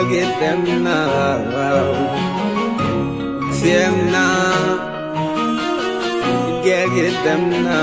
gi dem na dem na gel gi dem na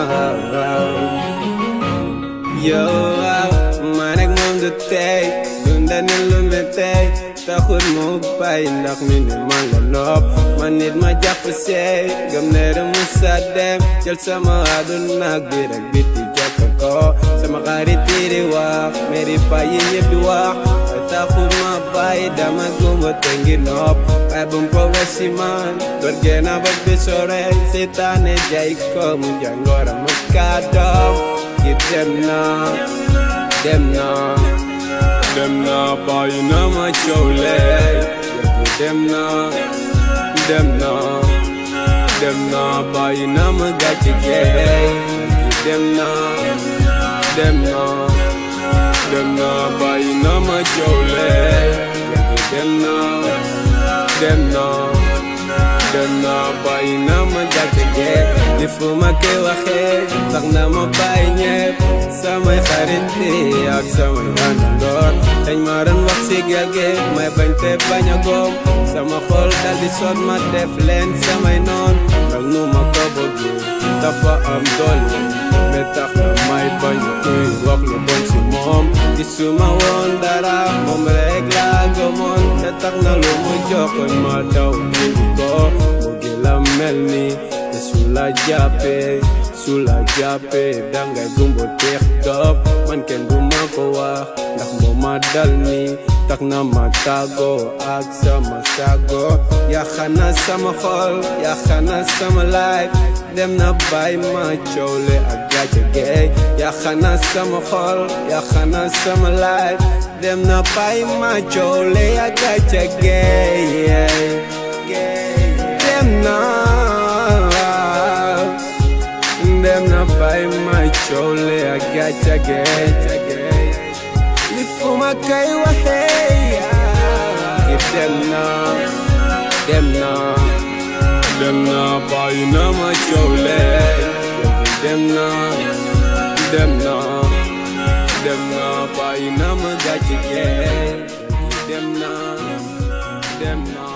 yow man ak moom du tey dunda ni lu mi tey taxul mu bàyyi ndax mi ne man la nopp man nit ma jàpp seey gëm ne da mu sa dem jël sama àdduna ak biir ak biti jàpp ko sama xarit yi di wax meri pa yi ñëpp di wax taxul ma bàyyi dama gumba te ngi nopp waaye bu mu ko si man doon génn ba bi sore seytaane jay ko mu jàngoro mu kàddoom ki dem na dem na dem na bàyyi na ma coole yëpp dem na dem na dem na bàyyi na ma gàcce geey dem na dem na dem na bàyyi na ma coole yëpp dem na dem na dem na bàyyi na ma gàcce geey li fu ma koy waxee tax na ma bàyyi ñëpp samay xarit yi ak samay àndandoor dañ ma doon wax si gel gi may bañ te bañ a góom sama xol dal di sot ma def leen samay noon ndax nu ma ko bëggee dafa am doole ba tax na may bañ kuy wax lu bon si moom gisuma woon dara moom rek laa gëmoon te tax na lu mu joxoon ma daw indi ko mu gi la mel ni te su la jàppee su la jàppee dangay gumbo teex dop man kenn du ma ko wax ndax moo ma dal ni tax na ma tàggoo ak sama sago yaxana sama xol yaxana sama life dem na bàyyi ma coole ak gàcce geey yaxana sama xol yaxana sama life dem na bàyyi ma coole ak gàcce geey dem na dem na bàyyi ma coole ak gàcce geey li fu ma kay waxee ki dem na dem na dem na bàyyi na ma coole dem na dem na dem na bàyyi na ma gàcce geey dem na dem na